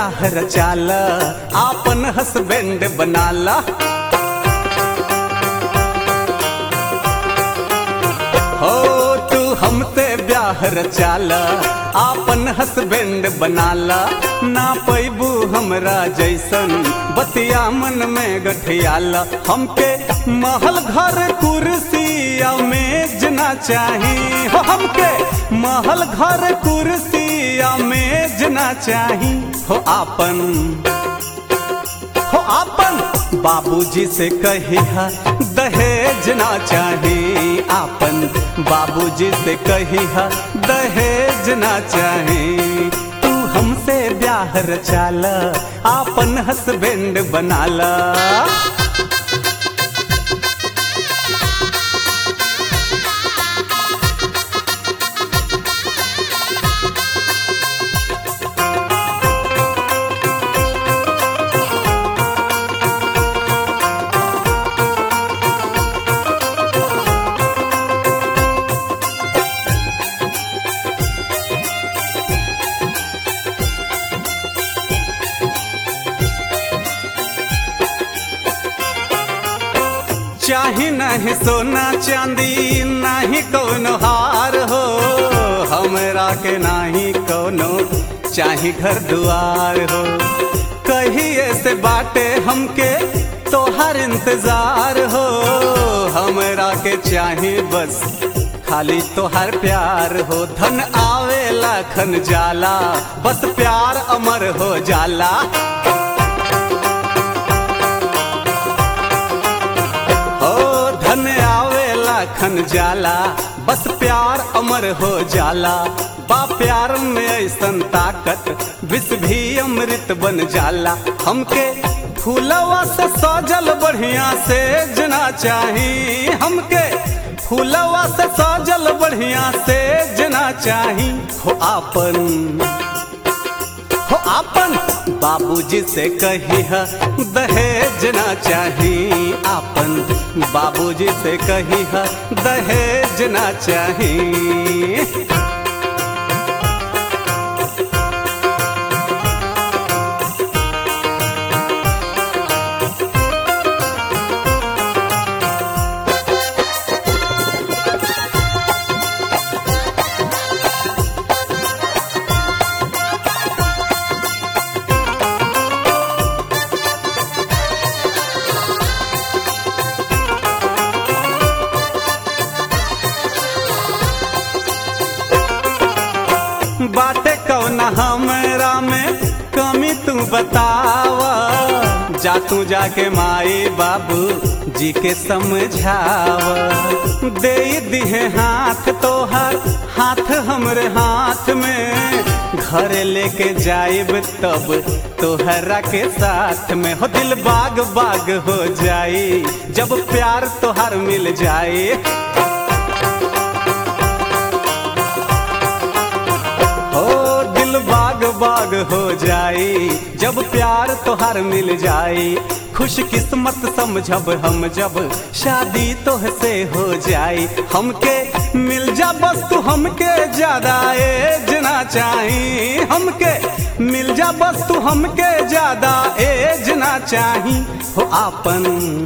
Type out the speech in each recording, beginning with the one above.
ब्याह रचाला आपन हस्बैंड बनाला हो तू हमसे ब्याह रचाला आपन हस्बैंड बनाला ना पैबू हमरा जैसन बतिया मन में गठियाला हमके महल घर कुर्सी या मेज ना चाही हो हमके महल घर कुर्सी या मेज ना चाही हो आपन हो आपन बाबूजी से कहिया दहेज ना चाही आपन बाबूजी से कहिया दहेज ना चाही तू हमसे ब्याह रचाला आपन हस्बैंड बनाला चाही नहीं सोना चांदी नहीं कौनो हार हो हमरा के नहीं कौनो चाही घर दुआर हो कहिए से बाटे हमके तोहर इंतजार हो हमरा के चाही बस खाली तोहर प्यार हो धन आवेला खन जाला बस प्यार अमर हो जाला ओ धन आवेला खन जाला बस प्यार अमर हो जाला बा प्यार में ऐसन ताकत विष भी अमृत बन जाला हमके फूलवा से सजल बढ़िया से जना चाही हमके फूलवा से सजल बढ़िया से जना चाही हो आपन हो आपन बाबूजी से कहिया दहेज ना चाही आपन बाबूजी से कहिया दहेज ना चाही बाटे कौन हमरा में कमी तू बतावा जा तू जाके माई बाबू जी के समझावा दे दिहे हाथ तोहर हाथ हमरे हाथ में घर लेके जाइब तब तोहरा के साथ में हो दिल बाग बाग हो जाई जब प्यार तोहर मिल जाए ओ दिल बाग बाग हो जाई जब प्यार तोहार मिल जाई खुश किस्मत समझब हम जब शादी तोहसे हो जाई हमके मिल जा बस तू हमके ज्यादा एज ना चाही हमके मिल जा बस तू हमके ज्यादा एज ना चाही हो आपन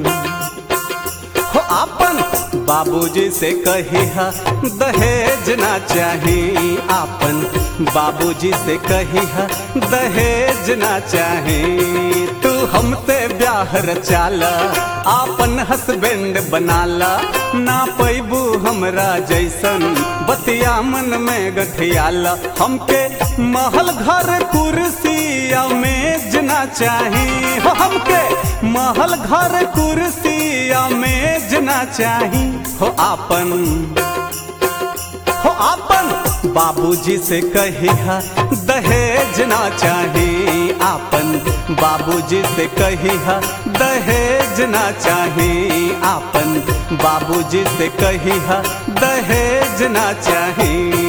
हो आपन बाबूजी से कहिया दहेज ना चाही आपन बाबूजी से कहिया दहेज ना चाही तू हमसे ब्याह रचाला आपन हस्बैंड बनाला ना पैबू हमरा जैसन बतिया मन में गठियाला हमके महल घर कुर्सी या मेज ना चाही हो हमके महल घर कुर्सी या मेज ना चाही हो आपन हो आपन बाबूजी से कहिया दहेज ना चाही आपन बाबूजी से कहिया दहेज ना चाही आपन बाबूजी से कहिया दहेज ना चाही